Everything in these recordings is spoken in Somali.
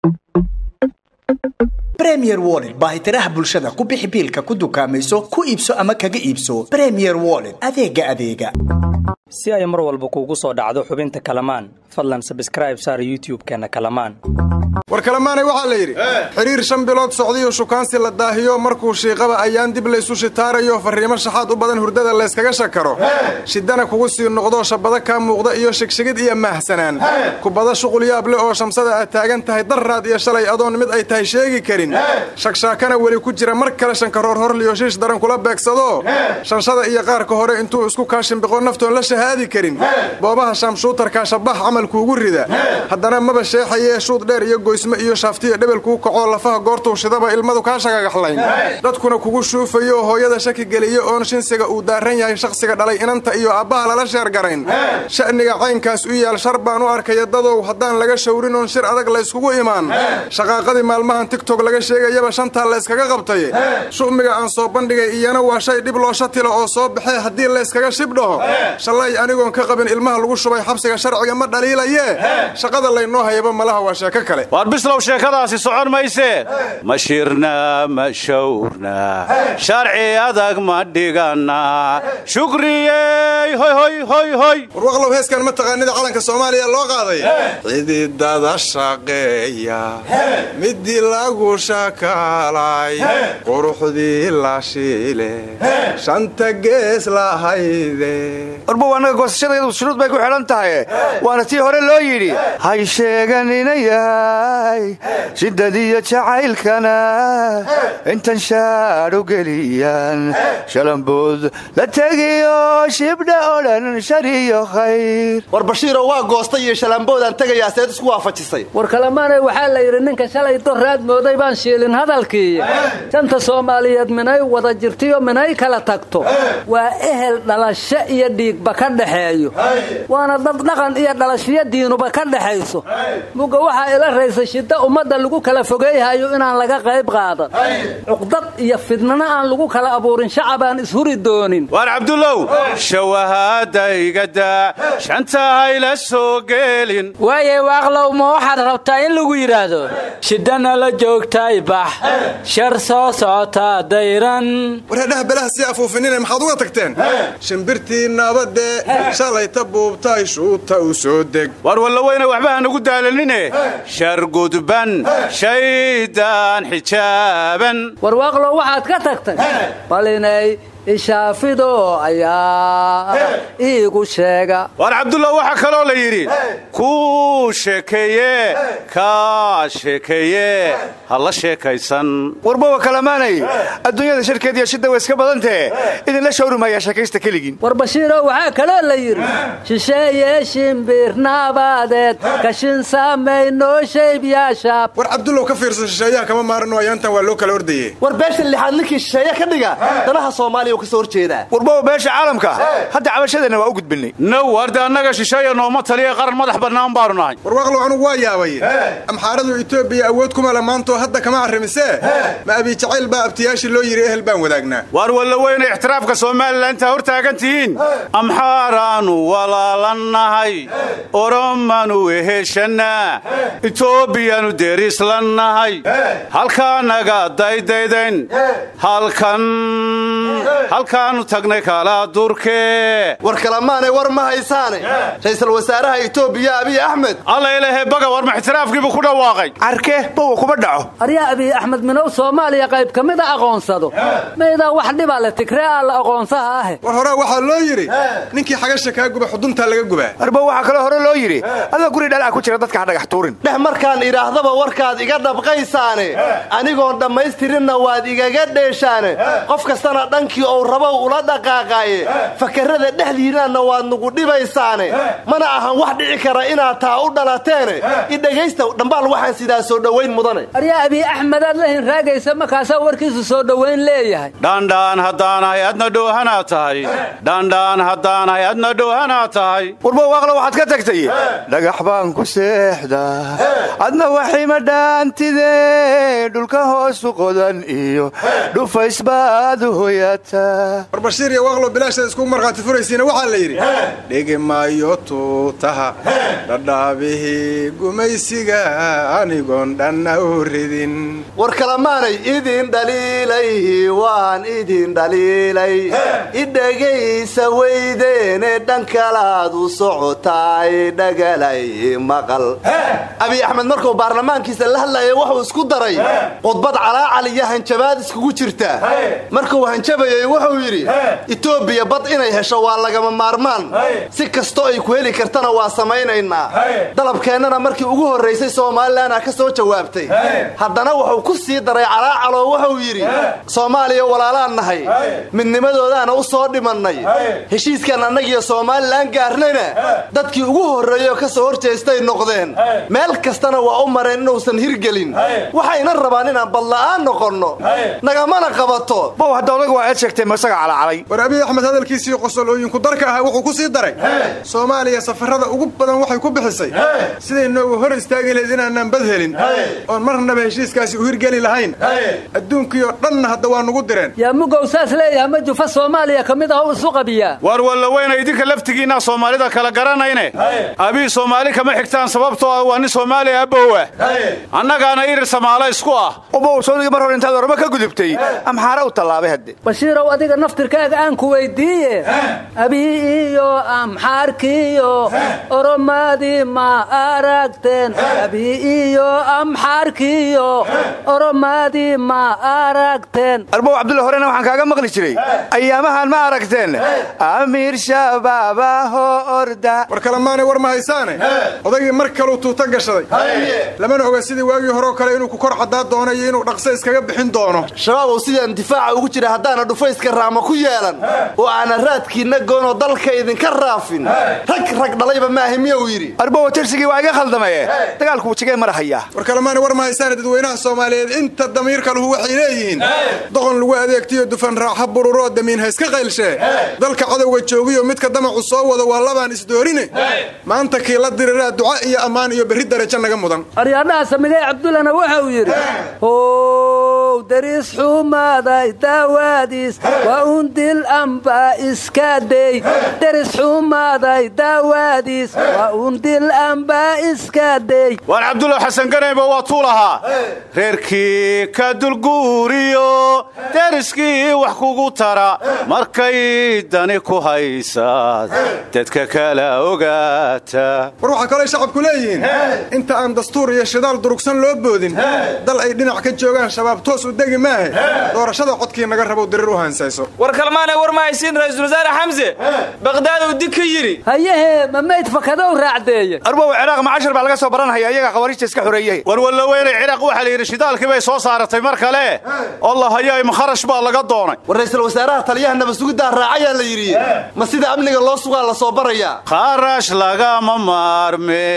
bremier wollet baahitiraha bulshada ku bixi biilka ku dukaamayso ku iibso ama kaga iibso bremier wollet adeega adeega si ay mar walba kuugu soo dhacdo xubinta kalamaan fadlan sabskraib saar youtub-keenna kalamaan war kalemaanay waxaa la yidhi xidhiir shan bilood socdayo shukaansi la daahiyo markuu shiiqaba ayaan dib laysu shitaarayo farriimo shaxaad u badan hurdada layskaga shakaro shidana kugu sii noqdo shabada kaa muuqda iyo shigshigid iyo maahsanaan kubada shuqul yaab leh oo shamsada aad taagan tahay darraad iyo shalay adoon mid ay tahay sheegi karin shakshaakana weli ku jira mar kale shankaroor horliyo shiish daran kula beegsado shanshada iyo qaarka hore intuu isku kaashimbiqo naftoon la shahaadi karin boobaha shaamshuutarkaa shabax camalkuugu rida haddana maba sheexayee shuud dheer iyo goysmo iyo shaaftiya dhebelkuu kacoo lafaha goortuu shidaba ilmadu kaa shagagaxlayn dadkuna kugu shuufayo hooyada shaki geliya oon shinsiga uu daaran yahay shakhsiga dhalay inanta iyo aabbaha lala sheergarayn sha'niga caynkaas u yaal shar baan u arkaya dadow haddaan laga shawrin oon shir adag layskugu imaan shaqaaqadii maalmahan tigtog laga sheegayaba shantaa layskaga qabtay shu'miga aan soo bandhigay iyana waa shay dhib loo shatila oo soo baxee haddii layskaga shibdhaho shalay anigoon ka qabin ilmaha lagu shubay xabsiga sharciga ma dhaliilayee shaqada laynoo hayaba malaha waa sheeko kale waar bislow sheekadaasi socon maysee ma shirna ma shawrna sharci adag ma dhiganna shukriyey hoy hoy hoy hoy warwaqlow heeskan ma taqaanida calanka soomaaliya loo qaaday xididada shaqeeya midii lagu shakaalay quruxdii la shiile shanta gees lahayde warbow annaga goosashadayadu shuruud bay ku xidhan tahay waana tii hore loo yidhi hay sheeganina yahay shiddadiyo jacaylkana intan shaadhu geliyan shalambood la tegiyo shibdha oo dhan shar iyo khayr war bashiiroo waa goostay iyo shalamboodaan tegayaa seed isku waafajisay war kalemaanay waxaa la yidhi ninka shalay doraad mooday baan shiilin hadalkii shanta soomaaliyeed minay wada jirtiyo minay kala tagto waa ehel dhalasho iyo dhiigba ka dhaxeeyo waana dad dhaqan iyo dhalashiyo diinuba ka dhexayso mugga waxaa ila raysa shidda ummadda lagu kala fogeeyhayo inaan laga qayb qaadan cuqdad iyo fidnana aan lagu kala abuurin shacabaan ishuri doonin waar cabdullow shawahaadaygada shanta hayla soo geelin waaye waaqlow ma waxaad rabtaa in lagu yidhaahdo shidana la joogtay bax shar soo socotaa dayran wareedhaha belaha sii afuufinina maxaad uga tagteen shimbirtii nabadee shalayta buubtay shuuta u soo deg waar wallaweyne waxba hanagu daalanine shar gudban shaydaan xijaaban war waaqlow waxaad ka tagtay bal inay ishaafido ayaa iigu sheega waar cabdullah waxaa kaloo la yidhi kuu sheekeeye kaa sheekeeye ha la sheekaysan warbowa kalamaanay adduunyada shirkeed iyo shidda way iska badantee idinla shawrimayaa sheekaysta keligiin war bashiiro waxaa kaloo la yidhi shisheeye shimbir naabadeed kashin samaynoo shaybyaashaab war cabdullow ka fiirso shisheeyaha kama maarano ayaantan waa loo kala ordaye war beesha lixaad ninkii shisheeye ka dhiga danaha soomaaliya kasoo horjeedaa warbowa beesha caalamka hadda cabashadeenna waa u gudbinay now warde annaga shisheeya nooma taliya qaran madax bannaan baanu nahay war waaqlow anugu waa yaabay amxaaradu etoobiya awood kuma le maantoo hadda kama arrimisee ma abijacayl baa abtiyaashii loo yidhi ehel baan wadaagnaa waar wallaweyne ixtiraafka somalilan intaa hor taagan tihiin amxaaraanu walaalannahay oromanu weheshannaa etoobiyanu derislannahay halkaanaga daydaydayn halkan halkaannu tagnay kala durkee war kalamaanay war ma haysaane ra'iisul wasaaraha etoobiya abiy axmed alla ilahe baga war ma ixtiraafkiibuu ku dhawaaqay carke bowa kuma dhaco aryaa abiy axmed minow soomaaliya qayb ka mida aqoonsado maydaa wax dhibaa le tigree aa la aqoonsaha ahe war horaa waxaa loo yidhi ninkii xagasha kaa guba xuduntaa laga gubaa arbow waxaa kaloo hore loo yidhi adoo guri dhalaa ku jira dadka ha dhagax tuurin dheh markaan idhaahdaba warkaad iga dhabqaysaane anigoon dhammaystirinna waad igaga dheeshaane qof kastana dhankii ou rabow ula dhaqaaqaaye fakarrada dhexdiinnaanna waad nugu dhibaysaane mana ahan wax dhici kara inaad taa u dhalateene idhegaysta dhambaal waxaan sidaa soo dhowayn mudane aryaa abiy axmedaad la hinraagaysa markaasaa warkiisu soo dhowayn leeyahay dhandhaan haddaanahay adna dhoohanaa tahay dhandhaan haddaanahay adna dhoohanaa tahay warbow waaqlo waxaad ka tagtay dhagax baan ku seexdaa adna waxima dhaantide dhulka hoosu qodan iyo dhufays baad u hoyata war bashiir iyo waaqlo bilaashaad iskugu markhaati furaysiina waxaa la yidhi dhigi maayo tuutaha dhadhaabihii gumaysiga anigoon dhanna u ridin war kalamaanay idin dhaliilay waan idin dhaliilay idhegaysa weydeene dhan kalaad u socotaay dhagalay maqal abiy axmed markuu baarlamaankiisa la hadlaya wuxuu isku daray khudbad calaacal iyo hanjabaad iskugu jirta markuu hanjabayay wuxuu yidhi etoobiya bad inay hesho waa lagama maarmaan si kastoo ay ku heli kartana waa samaynaynaa dalabkeennana markii ugu horraysay somalilanaa ka soo jawaabtay haddana wuxuu ku sii daray calaacaloo wuxuu yidhi soomaaliya walaalaan nahay midnimadoodaana u soo dhimannay heshiiskan annagiyo somalilan gaarnayna dadkii ugu horreeyoo ka soo horjeestay noqdeen meel kastana waa u mareen inuusan hirgelin waxayna rabaan inaan badla'aan noqonno nagamana qabato bow hadda odaga waa eed sheegtay masaga calacalay war abiy axmed hadalkiisii qosolooyinku darka ahaa wuxuu ku sii daray soomaaliya safarrada ugu badan waxay ku bixisay siday noogu hor istaagi lahayd inaanaan bad helin oon marnaba heshiiskaasi u hirgeli lahayn adduunkiioo dhanna hadda waa nugu direen yaa mugow saas leeyaha ma jufa soomaaliya ka mid ah u isu qabiyaa war walla weyna idinka laftigiinaa soomaalida kala garanayne abii soomaali kama xigtaan sababtoo ah waa nin soomaaliya abbowa annagaana irir samaalo isku ah ubow sawdigii mar hor intaad orama ka gudubtay amxaare u tallaabay hadde bashiirow adiga naftirkaaga aan ku weyddiiye abii iyo amxaarkiiyo oromadii ma aragteen abii iyo amxaarkiiyo oromadii ma aragteen arbow cabdulla horena waxaan kaaga maqli jiray ayaamahan ma aragteen amiir shabaabaho orda war kalemaanay war ma haysaane odaygii mar kaluu tuuta gashaday lamana oga sidii waagii horeo kale inuu ku kor caddaa doono iyo inuu dhaqso iskaga bixin doono shabaabow sidaan difaaca ugu jira haddaana dhufayska raama ku yeelan oo aana raadkiinna goonoo dalka idinka raafin rag rag dhalayba maahi miyuu yidhi arbowa tirsigii waa iga khaldamaye dagaalku wujigee marahayaa war kalemaanay war ma haysaane dadweynaha soomaaliyeed inta damiirka luhu waxay leeyihiin doqon lagu adeegtiyo dufan raaxa bururoo damiin ha iska qaylshee dalka cadowga joogiyo midka damacu soo wado waa labaan isdoorine maanta kii la diriraa duca iyo ammaan iyo berri darajo naga mudan aryaadhaha samigay cabdullana wuxuu yidhi how dariis xumaaday daawaadiis waa un dil amba iska dey daris xumaaday daawaadiis waa un dil amba iska dey waar cabdulla xasan ganayba waa tuu lahaa reerkii ka dulguuriyo deriskii wax kugu tara markay dani ku haysaad dadka kala ogaata war waxaa kaloo shacabku leeyihiin inta aan dastuur iyo shidaal durugsan loo boodin dal ay dhinac ka joogaan shabaab toos u degi maahe doorashada codkii naga rabow dirir u hansayso war kalmaane war ma haysiin ra'iisul wasaare xamse baqdaad uu dig ka yidhi hayahee ma mayd fakadow raacdeeye arbow ciraaq macashar baa laga soo baranhaya iyagaa khawariijta iska xoreeyey war walla weynay ciraaq waxaa la yidhi shidaalkii bay soo saaratay mar kale allah hayaa makharash baa laga doonay war ra'iisul wasaaraha taliyaha nabadsugidaa raacayaa la yidhi ma sida amniga loo sugaa la soo barayaa kharash lagama maarme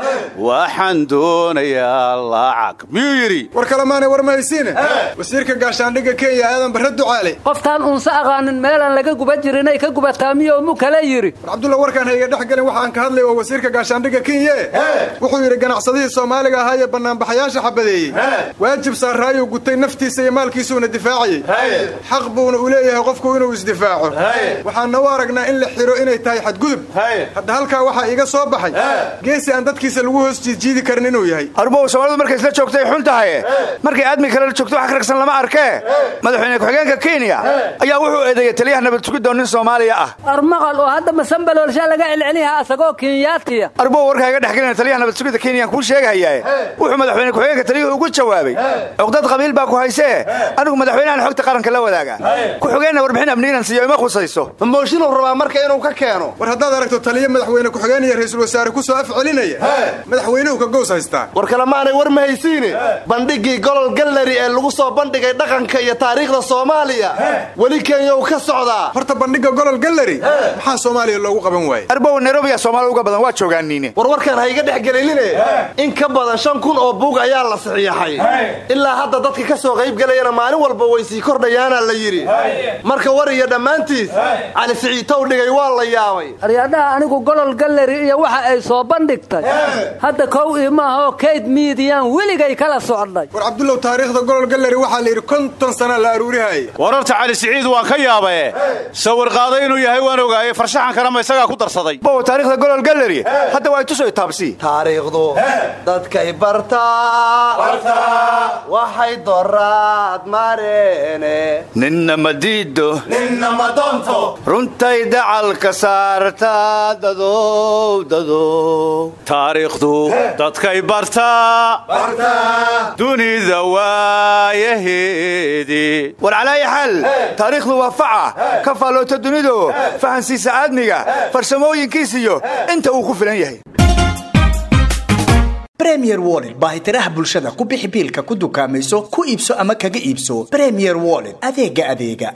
waxaan doonayaa lacag miyuu yidhi war kalemaanay war ma haysiine wasiirka gaashaandhigga kenya aadan barre ducaale qoftaan uunsa aqaanin meelaan laga guba jirinay ka gubataa miyou mu kale yidhi war cabdulla warkaan hayga dhex gelin waxaan ka hadlay waa wasiirka gaashaandhigga kenya wuxuu yidhi ganacsadihii soomaaliga ahaa ee bannaanbaxayaasha xabadeeyey waajib saaraayuu gutay naftiisa iyo maalkiisuuna difaacayey xaq buuna u leeyahay qofku inuu isdifaaco waxaana u aragnaa in la xiro inay tahay xadgudub hadda halkaa waxaa iiga soo baxay geesi aan dadkiisa lagu hoos jiidjiidi karin inuu yahay arbow soomaalidu markay isla joogtay xun tahay markay aadmi kale la joogto wax ka ragsan lama arkee madaxweyne ku-xigeenka kenya ayaa wuxuu eedeeyey taliyaha nabad sugidoo nin soomaaliya ah armaqal oo hadda masambaloolshaa laga celcelihaa asagoo kenyaatiya arbow warkaa iga dhexgelina taliyaha nabad sugidda kenyaan kuu sheegahayaa wuxuu madaxweyne ku-xigeenka taliyuhu ugu jawaabay cuqdad qabiil baa ku haysee anigu madaxweynahan xogta qaranka la wadaaga ku-xigeenna warbixin amniinan siiyo ima khusayso ma mooshinuu rabaa marka inuu ka keeno war haddaad aragto taliyo madaxweyne ku-xigeen iyo ra'iisul wasaare ku soo af celinaya madaxweynuhu ka gows haystaa war kalemaanay war ma haysiine bandhiggii golol galleri ee lagu soo bandhigay dhaqanka iyo taariikhda soomaaliya weli kenyow ka socdaa horta bandhigga golol galleri maxaa soomaaliya loogu qaban waaye arbow nairobiya soomaaliya uga badan waa joogaaniine war warkaan ha iga dhex gelinine in ka badan shan kun oo buug ayaa la saxiixay ilaa hadda dadka ka soo qaybgelayana maalin walba way sii kordhayaana la yidhi marka war iyo dhammaantiis cali siciitow dhigay waa la yaabay aryaadhaha anigu golol galleri iyo waxa ay soo bandhigtay hadda kow ii maahoo kayd miidiyaan weligay kala socday war cabdullow taariikhda golol galleri waxaa la yidhi konton sana la aruurihaya wararta cali cali siciid waan ka yaabae sawir qaaday inuu yahay waan ogaaye farshaxankana ma isagaa ku darsaday bow taarikhda golol gallery hadda waa itusoy taabsi taariikhdu dadkay bartaa waxay doraad mareene ninna ma diido runtay dacalka saartaa dadow dadow taariikhdu dadkay bartaa dunida waayaheedii war calaayi xaal taariikhdu waa faca ka faalloota dunidu fahansiisa aadmiga farsamooyinkiisiyo inta uu ku filan yahay bremier wollet baahitiraha bulshada ku bixi biilka ku dukaamayso ku iibso ama kaga iibso bremier wollet adeega adeega